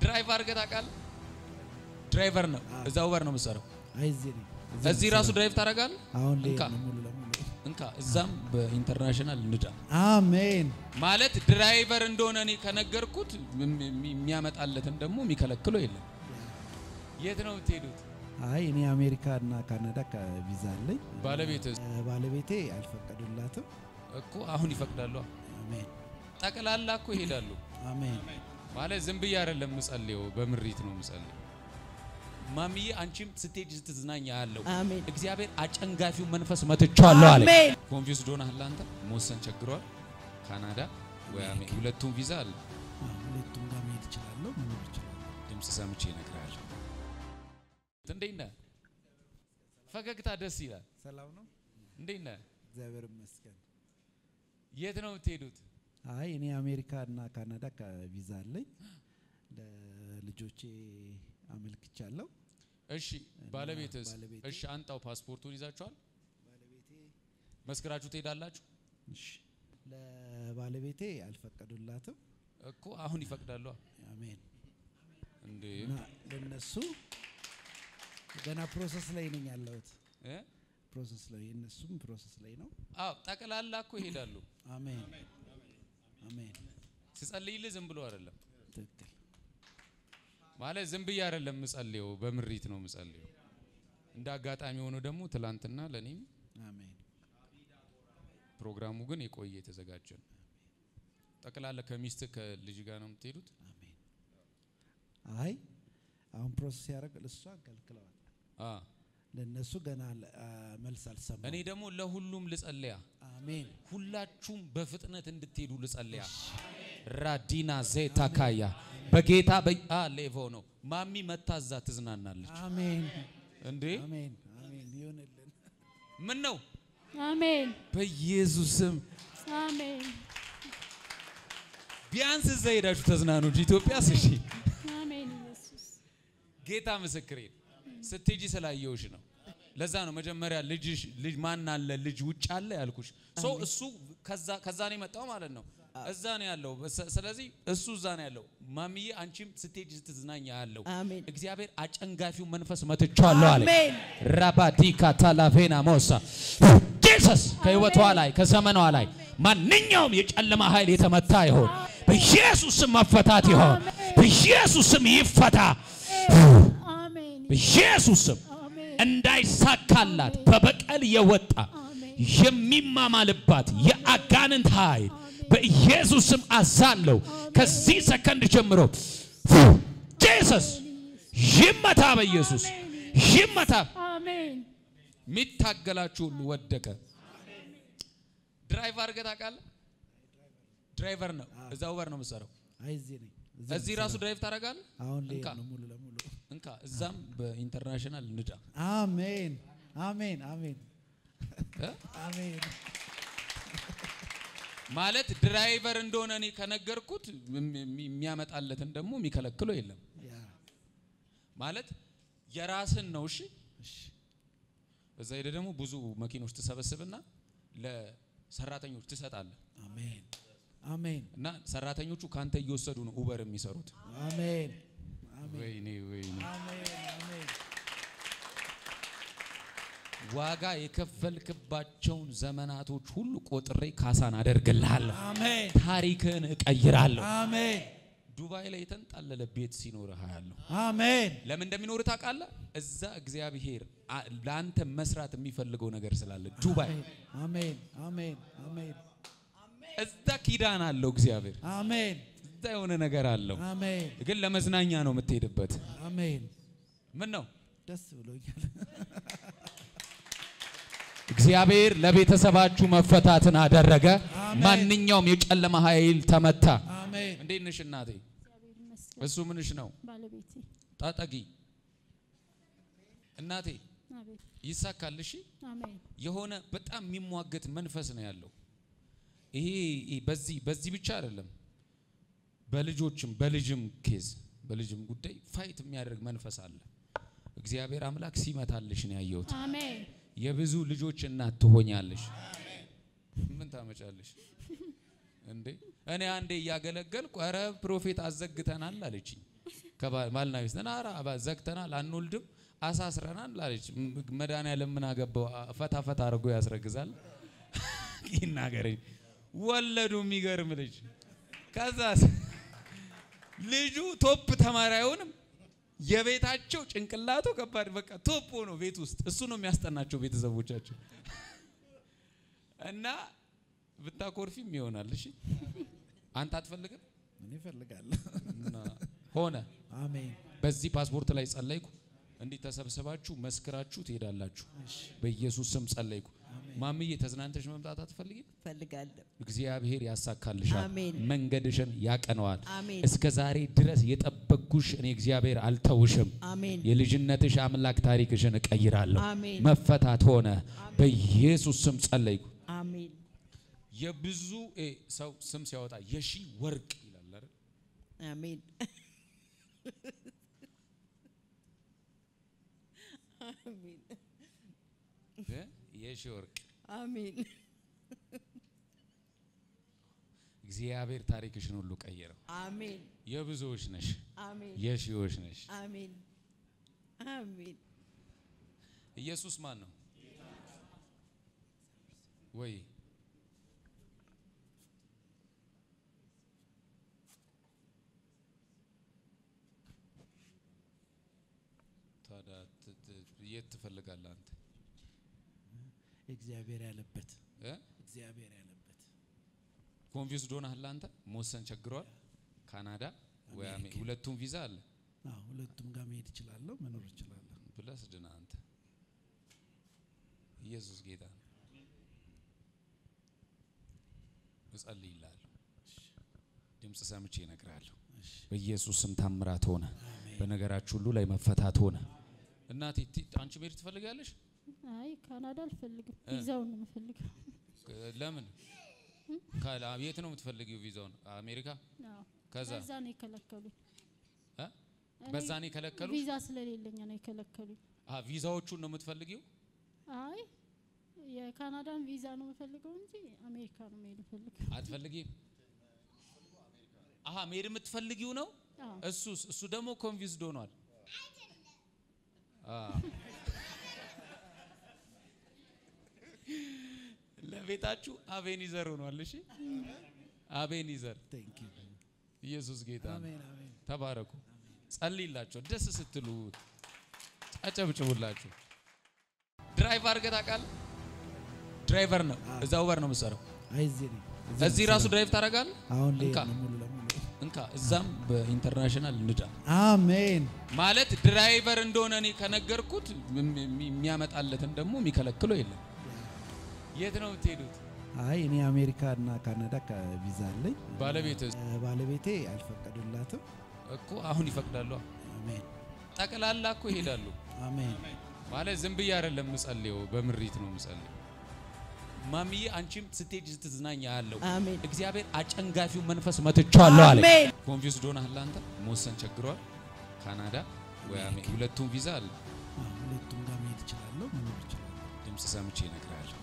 ድራይቭ አድርገህ ታውቃለህ? ድራይቨር ነው። እዛ ኡበር ነው የምትሰራው። አይ እዚህ ነኝ። እዚህ ራሱ ድራይቭ ታደርጋለህ? አሁን ላይ እንካ ነው ሙሉ ለሙሉ እንካ እዛም በኢንተርናሽናል ንዳ አሜን። ማለት ድራይቨር እንደሆነ እኔ ከነገርኩት የሚ- የሚ- የሚያመጣለትን ደግሞ የሚከለክለው የለም። የት ነው የምትሄዱት? አይ እኔ አሜሪካ እና ካናዳ ከቪዛ አለኝ። ባለቤት እ፣ ባለቤቴ አልፈቀዱላትም። እኮ አሁን ይፈቅዳሉ። አሜን ጠቅላላ እኮ ይሄዳሉ። አሜን ማለት ዝም ብዬ አይደለም ምጸልየው፣ በምሪት ነው ምጸልየው። ማሚዬ አንቺም ስትሄጂ ስትዝናኝ ያለው አሜን እግዚአብሔር አጨንጋፊው መንፈስ መትቻለሁ አለ። አሜን። ኮንፊውስድ ሆነሃል አንተ። መወሰን ቸግሯል። ካናዳ ወይ አሜ- ሁለቱም ቪዛ አለ። አዎ፣ ሁለቱም ጋር መሄድ እችላለሁ፣ መኖር እችላለሁ። ድምፅ ሰምቼ እነግርሃለሁ። እንዴት ነህ? ፈገግታ ደስ ይላል። ሰላም ነው፣ እንዴት ነህ? እግዚአብሔር ይመስገን። የት ነው የምትሄዱት? አይ እኔ አሜሪካ እና ካናዳ ከቪዛ አለኝ። ለልጆቼ አመልክቻለሁ። እሺ ባለቤትስ? ባለቤቴ- እሺ አንጣው ፓስፖርቱን ይዛችኋል? ባለቤቴ መስክራችሁ ትሄዳላችሁ? እሺ፣ ለባለቤቴ አልፈቀዱላትም። እኮ አሁን ይፈቅዳሉ። አሜን እንዴ እና ለነሱ ገና ፕሮሰስ ላይ ነኝ ያለሁት። እ? ፕሮሰስ ላይ እነሱም ፕሮሰስ ላይ ነው። አዎ ጠቅላላ እኮ ይሄዳሉ። አሜን አሜን። ስጸልይልህ ዝም ብሎ አይደለም ትክክል ማለት ዝም ብዬ አይደለም ምጸልየው፣ በምሪት ነው ምጸልየው። እንደ አጋጣሚ ሆኖ ደግሞ ትላንትና ለኔም አሜን ፕሮግራሙ ግን የቆየ የተዘጋጀ ነው። ጠቅላላ ከሚስት ከልጅ ጋር ነው የምትሄዱት? አሜን። አይ አሁን ፕሮሰስ ያደረግ እሷ ከልክለዋል። አ ለእነሱ ገና ለ- አ፣ መልስ አልሰማም። እኔ ደግሞ ለሁሉም ልጸልያ፣ አሜን ሁላችሁም በፍጥነት እንድትሄዱ ልጸልያ። ራዲና ዜታ ካያ በጌታ በአ ሌቮ ነው ማሚ መታዛ ትዝናናለች አሜን እንዴ አሜን አሜን ይሁንልን። ምን ነው አሜን በኢየሱስ ስም አሜን ቢያንስ እዛ ሄዳችሁ ተዝናኑ እንጂ ኢትዮጵያስ እሺ አሜን ኢየሱስ ጌታ ምስክሬ ነው። ስትሄጂ ስላየውሽ ነው። ለዛ ነው መጀመሪያ ልጅሽ ልጅ ማን አለ ልጅ ውጭ አለ ያልኩሽ። ሶ እሱ ከዛ ከዛ ነው የመጣው ማለት ነው። እዛ ነው ያለው። በሰ- ስለዚህ እሱ እዛ ነው ያለው። ማሚዬ አንቺም ስትሄጂ ስትዝናኝ ያለው አሜን እግዚአብሔር አጨንጋፊው መንፈስ መትቻለሁ አለ። አሜን ራባዲካ ታላቬና ሞሳ ጂሰስ ከህይወቷ ላይ ከዘመኗ ላይ ማንኛውም የጨለማ ኃይል የተመታ ይሆን በኢየሱስ ስም መፈታት ይሆን በኢየሱስ ስም ይፈታ አሜን በኢየሱስ ስም አሜን እንዳይሳካላት በበቀል የወጣ አሜን የሚማማልባት የአጋንንት ኃይል በኢየሱስ ስም አዛለው ከዚህ ሰከንድ ጀምሮ ጂሰስ ይመታ በኢየሱስ ይመታ አሜን የሚታገላችሁ ሁሉ ወደቀ። ድራይቭ አድርገህ ታውቃለህ? ድራይቨር ነው። እዛ ኡበር ነው የምትሰራው። አይ እዚህ ነኝ። እዚህ ራሱ ድራይቭ ታደርጋለህ? አሁን ላይ እንካ ነው ሙሉ ለሙሉ። እንካ እዛም በኢንተርናሽናል ንዳ አሜን አሜን አሜን እ? አሜን ማለት ድራይቨር እንደሆነ እኔ ከነገርኩት የሚ- የሚ- የሚያመጣለትን ደግሞ የሚከለክለው የለም። ያ ማለት የራስን ነው። እሺ እሺ እዛ ሄደ ደግሞ ብዙ መኪኖች ትሰበስብና ለሰራተኞች ትሰጣለህ አሜን አሜን እና ሰራተኞቹ ካንተ እየወሰዱ ነው ኡበር የሚሰሩት። አሜን አሜን ወይኔ ወይኔ አሜን አሜን ዋጋ የከፈልክባቸውን ዘመናቶች ሁሉ ቆጥሬ ካሳን አደርግልሃለሁ። አሜን ታሪክን እቀይራለሁ። አሜን ዱባይ ላይ የተንጣለለ ቤት ሲኖርህ አያለሁ። አሜን ለምን እንደሚኖር ታውቃለህ? እዛ እግዚአብሔር አ- ለአንተ መስራት የሚፈልገው ነገር ስላለ ዱባይ አሜን አሜን አሜን እዛ ኪዳን አለው እግዚአብሔር አሜን እዛ የሆነ ነገር አለው። አሜን ግን ለመዝናኛ ነው የምትሄድበት። አሜን ምን ነው ደስ ብሎኛል። እግዚአብሔር ለቤተሰባችሁ መፈታትን አደረገ። አሜን። ማንኛውም የጨለማ ኃይል ተመታ። አሜን እንዴት ነሽ እናቴ? እግዚአብሔር ይመስገን እሱ ምንሽ ነው? ባለቤቴ ጣጠጊ እናቴ አቤት ይሳካል። እሺ አሜን የሆነ በጣም የሚሟገት መንፈስ ነው ያለው። ይሄ ይሄ በዚህ በዚህ ብቻ አይደለም፣ በልጆችም በልጅም ኬዝ በልጅም ጉዳይ ፋይት የሚያደርግ መንፈስ አለ። እግዚአብሔር አምላክ ሲመታልሽ ነው ያየሁት። አሜን የብዙ ልጆች እናት ትሆኛለሽ። ምን ታመጫለሽ እንዴ? እኔ አንዴ እያገለገልኩ ኧረ ፕሮፌት አዘግተናል አለችኝ። ከባልና ሚስት ነን። ኧረ አባ- ዘግተናል፣ አንወልድም፣ አሳስረናል አለች። ም- መድኃኒዓለም ምን አገባው? አ- ፈታ ፈታ አድርጎ ያስረግዛል። ይናገረኝ ወለዱ። የሚገርም ልጅ። ከዛ ልጁ ቶፕ ተማሪ አይሆንም። የቤታቸው ጭንቅላቱ ከባድ በቃ ቶፕ ሆኖ ቤት ውስጥ እሱ ነው የሚያስጠናቸው ቤተሰቦቻቸው እና ብታኮርፊም ይሆናል። እሺ አንተ አትፈልግም እኔ እፈልጋለሁ። እና ሆነ። አሜን። በዚህ ፓስፖርት ላይ ጸለይኩ። እንዲህ ተሰብስባችሁ መስክራችሁ ትሄዳላችሁ። በኢየሱስ ስም ጸለይኩ። ማምዬ ተዝናንተሽ መምጣት አትፈልጊም? እፈልጋለሁ። እግዚአብሔር ያሳካልሻል፣ አሜን። መንገድሽን ያቀነዋል። አሜን። እስከ ዛሬ ድረስ የጠበቅኩሽ እኔ እግዚአብሔር አልተውሽም። አሜን። የልጅነትሽ አምላክ ታሪክሽን እቀይራለሁ። አሜን። መፈታት ሆነ። በኢየሱስ ስም ጸለይኩ። አሜን። የብዙ እ ሰው ስም ሲያወጣ የሺ ወርቅ ይላል አይደል? አሜን። አሜን። እ የሺ ወርቅ አሜን። እግዚአብሔር ታሪክሽን ሁሉ ቀየረው። አሜን። የብዙዎች ነሽ፣ አሜን። የሺዎች ነሽ። አሜን። አሜን። ኢየሱስ ማን ነው ወይ? ታዲያ ት- ት- የት ትፈልጋለህ አንተ እግዚአብሔር ያለበት እ? እግዚአብሔር ያለበት ኮንፊውስድ ሆነሃል አንተ? መወሰን ቸግሯል። ካናዳ ወይ አሜ- ሁለቱም ቪዛ አለ አዎ፣ ሁለቱም ጋር መሄድ እችላለሁ፣ መኖር እችላለሁ። ብለህ ስድና አንተ ኢየሱስ ጌታ ነው። እጸልይልሃለሁ። ድምፅ ሰምቼ እነግርሃለሁ። በኢየሱስ ስም ታምራት ሆነ። በነገራችሁ ሁሉ ላይ መፈታት ሆነ። እናቴ ቲ- አንቺ መሄድ ትፈልጋለሽ? አይ ካናዳ አልፈልግም። እ። ቪዛውን ነው የምፈልገው። እ፣ ለምን? ካላ የት ነው የምትፈልጊው ቪዛውን? አሜሪካ? አዎ። ከዛ በዛ ነው የከለከሉኝ። እ? እኔ በዛ ነው የከለከሉ? ቪዛ ስለሌለኝ ነው የከለከሉኝ። አ ቪዛዎቹን ነው የምትፈልጊው? አይ የካናዳን ቪዛ ነው የምፈልገው እንጂ አሜሪካ ነው መሄድ የምፈልገው። አትፈልጊም? አሀ መሄድ የምትፈልጊው ነው። አዎ። እሱስ እሱ ደግሞ ኮንፊውዝድ ሆኗል። አ ለቤታችሁ አቤኒዘር ሆኗል። እሺ አቤኒዘር ቴንክ ዩ ኢየሱስ ጌታ ነው። አሜን አሜን። ተባረኩ። ጸልይላቸው። ደስ ስትሉ አጨብጭቡላቸው። ድራይቭ አድርገህ ታውቃለህ? ድራይቨር ነው። እዛ ኡበር ነው የምትሰራው። አይ እዚህ ነኝ። እዚህ ራሱ ድራይቭ ታደርጋለህ? አሁን ላይ እንካ ነው ሙሉ ለሙሉ እንካ እዛም በኢንተርናሽናል ንዳ አሜን። ማለት ድራይቨር እንደሆነ እኔ ከነገርኩት ም- ም- የሚያመጣለትን ደግሞ የሚከለክለው የለም። የት ነው የምትሄዱት? አይ እኔ አሜሪካ እና ካናዳ ከቪዛ አለኝ። ባለቤት እ፣ ባለቤቴ አልፈቀዱላትም። እኮ አሁን ይፈቅዳሉ። አሜን ጠቅላላ እኮ ይሄዳሉ። አሜን ማለት ዝም ብዬ አይደለም ምጸልየው፣ በምሪት ነው ምጸልየው። ማሚዬ አንቺም ስትሄጂ ስትዝናኛ ያለው አሜን። እግዚአብሔር አጨንጋፊው መንፈስ መትቻለሁ አለ። አሜን። ኮንፊውስድ ሆነሃል አንተ። መወሰን ቸግሯል። ካናዳ ወይ አሜ ሁለቱም ቪዛ አለ። አዎ፣ ሁለቱም ጋር መሄድ እችላለሁ፣ መኖር እችላለሁ። ድምፅ ሰምቼ እነግርሃለሁ።